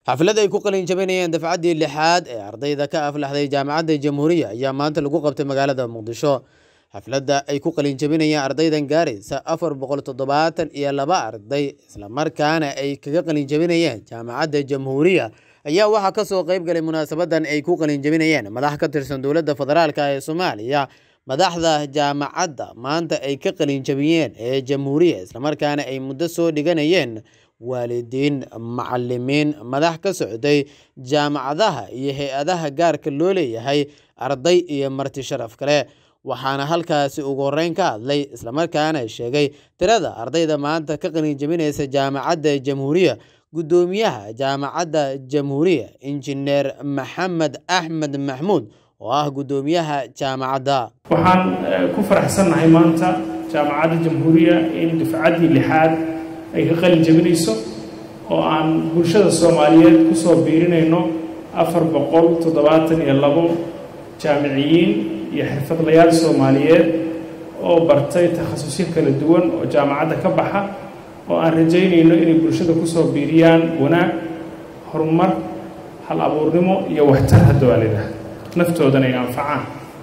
xaflad ay ku qalin jabinayeen dafcaddii lixaad ee ardayda ka aflaxday jaamacadda jamhuuriya ayaa maanta lagu qabtay magaalada muqdisho xafladda ay ku qalin jabinayeen ardaydan gaaraysa afar boqol toddobaatan iyo laba arday islamarkaana ay kaga qalin jabinayeen jaamacadda jamhuuriya ayaa waxaa kasoo qeyb galay munaasabadan ay ku qalin jabinayeen madax ka tirsan dowladda federaalk ee soomaaliya madaxda jaamacadda maanta ay ka qalin jabiyeen ee jamhuuriya islamarkaana ay muddo soo dhiganayeen waalidiin macalimiin madax ka socday jaamacadaha iyo hay-adaha gaarka loo leeyahay arday iyo marti sharaf kale waxaana halkaasi ugu horeyn ka hadlay islamarkaana sheegay tirada ardayda maanta ka qalin jabinaysa jaamacadda jamhuuriya guddoomiyaha jaamacadda jamhuuriya injineer maxamed axmed maxmuud oo ah guddoomiyaha jaamacadda waxaan ku faraxsannahay maanta jaamacadda jamhuuriya in dufcaddii lixaad ay ka qalin jabinayso oo aan bulshada soomaaliyeed kusoo biirinayno afar boqol toddobaatan iyo labo jaamiciyiin iyo xirfadlayaal soomaaliyeed oo bartay takhasusyo kala duwan oo jaamacadda ka baxa oo aan rajaynayno inay bulshada kusoo biiriyaan wanaag horumar hal abuurnimo iyo waxtar hadda waa lidhaha naftoodana ay anfacaan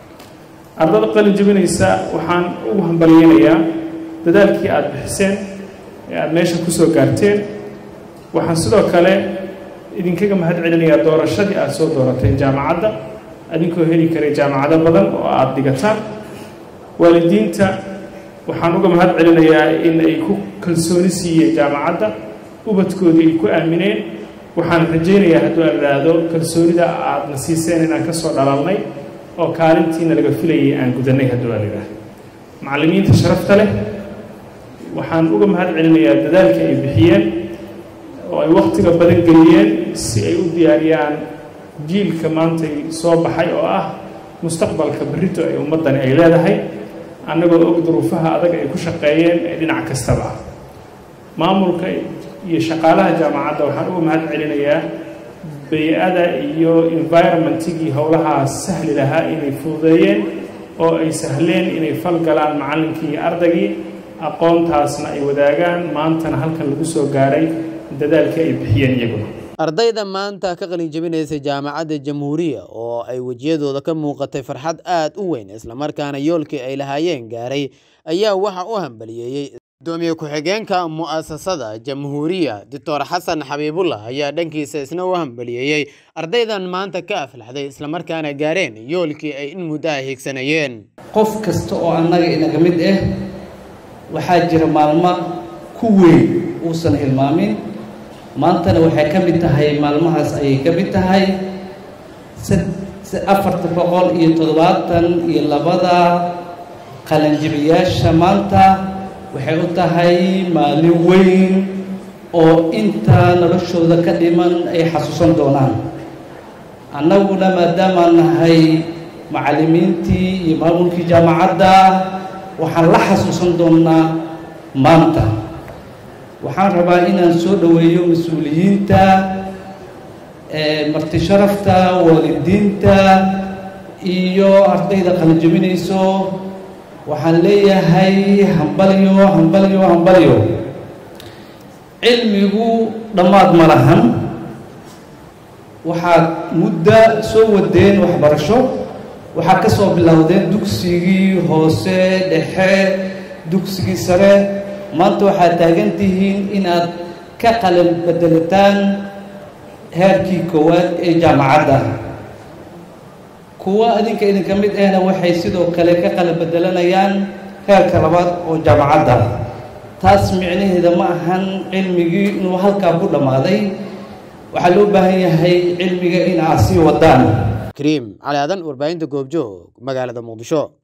ardada qalin jabinaysa waxaan ugu hambalyeynayaa dadaalkii aada bixiseen ee aada meesha kusoo gaarteen waxaan sidoo kale idinkaga mahad celinayaa doorashadii aada soo doorateen jaamacadda adinkoo heli karay jaamacado badan oo aada dhigataan waalidiinta waxaan uga mahad celinayaa in ay ku kalsooni siiyeen jaamacadda ubadkoodii ay ku aamineen waxaan rajaynayaa hadduu aan idhaahdo kalsoonida aadna siiseen inaan ka soo dhalalnay oo kaalintiina laga filayay aan gudanay hadduu aan idhaahdo macallimiinta sharafta leh waxaan uga mahad celinayaa dadaalka ay bixiyeen oo ay wakhtiga badan geliyeen si ay u diyaariyaan jiilka maantay soo baxay oo ah mustaqbalka berrito ay ummaddani ay leedahay annagoo og duruufaha adag ay ku shaqeeyeen ee dhinac kastaba ah maamulka iyo shaqaalaha jaamacadda waxaan uga mahad celinayaa bay-ada iyo environmentigii howlahaa sahli lahaa inay fududeeyeen oo ay sahleen inay fal galaan macallinkii iyo ardaygii aqoontaasna ay wadaagaan maantana halkan lagu soo gaaray dadaalkii ay bixiyeen iyaguna ardayda maanta ka qalin jabinaysa jaamacadda jamhuuriya oo ay wejiyadooda ka muuqatay farxad aada u weyn islamarkaana yoolkii ay lahaayeen gaaray ayaa waxa u hambaliyeeyey gudoomiye ku-xigeenka mu'asasada jamhuuriya doctor xasan xabiibullah ayaa dhankiisa isna u hambaliyeeyey ardaydan maanta ka aflaxday islamarkaana gaareen yoolkii ay in muddo ah hiigsanayeen qof kasta oo annaga inaga mid ah waxaa jira maalmo ku weyn uusan hilmaamin maantana waxay ka mid tahay maalmahaas ayay ka mid tahay afarta boqol iyo toddobaatan iyo labada qalanjibiyaasha maanta waxay u tahay maalin weyn oo inta noloshooda ka dhiman ay xasuusan doonaan annaguna maadaamaan nahay macallimiintii iyo maamulkii jaamacadda waxaan la xasuusan doonnaa maanta waxaan rabaa inaan soo dhoweeyo mas-uuliyiinta marti sharafta waalidiinta iyo ardayda qalinjabinayso waxaan leeyahay hambalyo hambalyo hambalyo cilmigu dhammaad ma lahan waxaad muddo soo wadeen waxbarasho waxaad ka soo bilowdeen dugsigii hoose dhexe dugsigii sare maanta waxaad taagan tihiin inaad ka qalin bedelataan heerkii koowaad ee jaamacadda kuwa adinka idinka mid ahna waxay sidoo kale ka qalin bedelanayaan heerka labaad oo jaamacadda taas micnaheeda ma ahan cilmigii inuu halkaa ku dhammaaday waxaa loo baahan yahay cilmiga in aad sii wadaan kariim cali aadan warbaahinta goobjoog magaalada muqdisho